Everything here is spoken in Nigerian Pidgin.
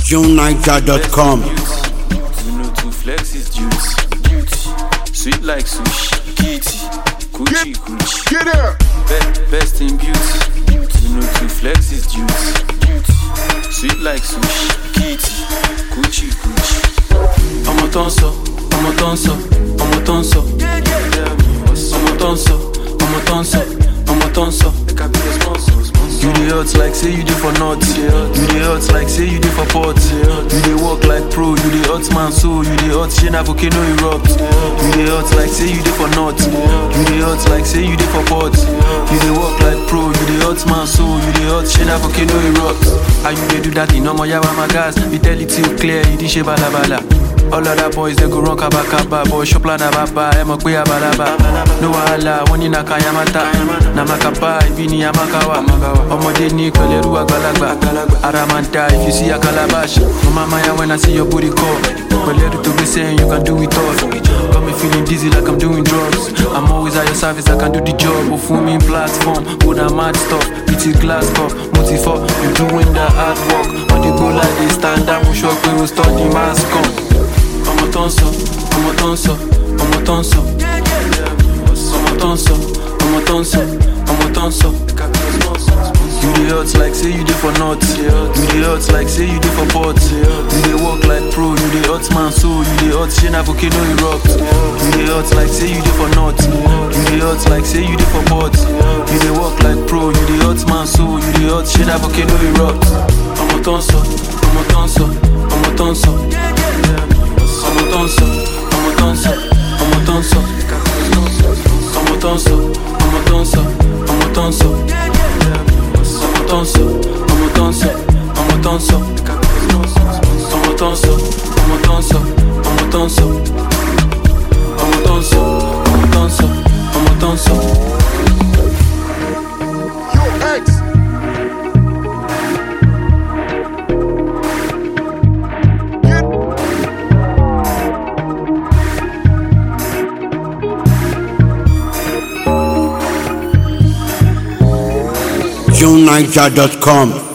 JuneNiger.com. You know to flex is duty. Sweet like sushi. Kitty. Coochie coochie. Get here. Be- best in beauty. You know to flex is duty. Sweet like sushi. Kitty. Coochie coochie. ọmọ tó ń sọ ọmọ tó ń sọ ọmọ tó ń sọ ọmọ tó ń sọ ọmọ tó ń sọ ọmọ tó ń sọ. You dey hot like say you dey for north. You dey hot like say you dey for port. You dey work like pro. You dey hot man so. You dey hot shey na volcano erupt. You dey hot like say you dey for north. You dey hot like say you dey for port. You dey work like pro. You dey hot man so. You dey hot shey na volcano erupt. How you dey do that in ọmọ yawa my gas? We tell it till clear. You dey ṣe balabala. All other boys they go run kaba kaba Boy shop la na baba, ẹ mọ̀ pé abalaba No wahala, wọ́n ní na kayamata Na makapa, ibi ni amakawa Ọmọdé ní pẹ̀lẹ́rú àgbàlagbà Ara máa ń da if you see a calabash Mo máa máa ya when I see your booty call Pẹ̀lẹ́rú tó gbé sẹ́yìn, you can do it all Got me feeling dizzy like I'm doing drugs I'm always at your service, I can do the job Ó fún mi platform, ó na mad stuff Pretty glass cup, mo ti fọ́ You doing the hard work On the go like this, stand up Mo sọ pé o study mass come ọmọ tó ń sọ ọmọ tó ń sọ ọmọ tó ń sọ ọmọ tó ń sọ ọmọ tó ń sọ ọmọ tó ń sọ. You dey hot like say you dey for north. You dey hot like say you dey for port. You dey work like pro. You dey hot man so. You dey hot shey na volcano erupt. You dey hot like say you dey for north. You dey hot like say you dey for port. You dey work like pro. You dey hot man so. You dey hot shey na volcano erupt. Ọmọ tó ń sọ ọmọ tó ń sọ ọmọ tó ń sọ ọmọ tó ń sọ ọmọ tó ń sọ ọmọ tó ń sọ ọmọ tó ń sọ ọmọ tó ń sọ ọmọ tó ń sọ ọmọ tó ń sọ ọmọ tó ń sọ ọmọ tó ń sọ ọmọ tó ń sọ ọmọ tó ń sọ ọmọ tó ń sọ ọmọ tó ń sọ ọmọ tó ń sọ ọmọ tó ń sọ. Yo, X. JuneNiger.com.